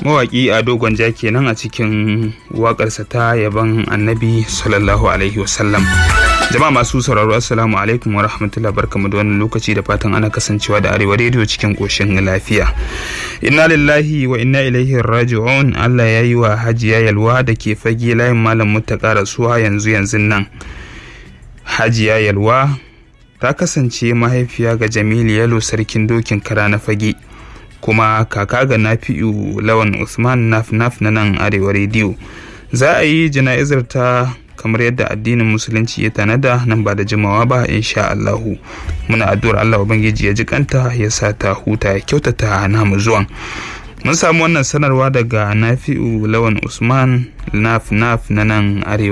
mawaƙi a dogon ja kenan a cikin waƙarsa ta yaban annabi sallallahu alaihi wasallam jama'a masu sauraro assalamu alaikum wa rahmatullahi barkamu da wannan lokaci da fatan ana kasancewa da arewa rediyo cikin ƙoshin lafiya inna lillahi wa inna ilaihi raji'un allah ya yi wa hajiya yalwa da ke fage layin malam mutaka rasuwa yanzu yanzu nan hajiya yalwa ta kasance mahaifiya ga jamilu yalo sarkin dokin kara na fage kuma kaka ga nafi'u lawan usman naf naf na nan arewa rediyo za a yi jana'izar ta kamar yadda addinin musulunci ya tanada nan ba da jimawa ba insha Allahu muna addu'ar Allah ubangiji ya ji kanta ya sa ta huta ya kyautata namu zuwan mun samu wannan sanarwa daga nafi'u lawan usman naf naf na nan arewa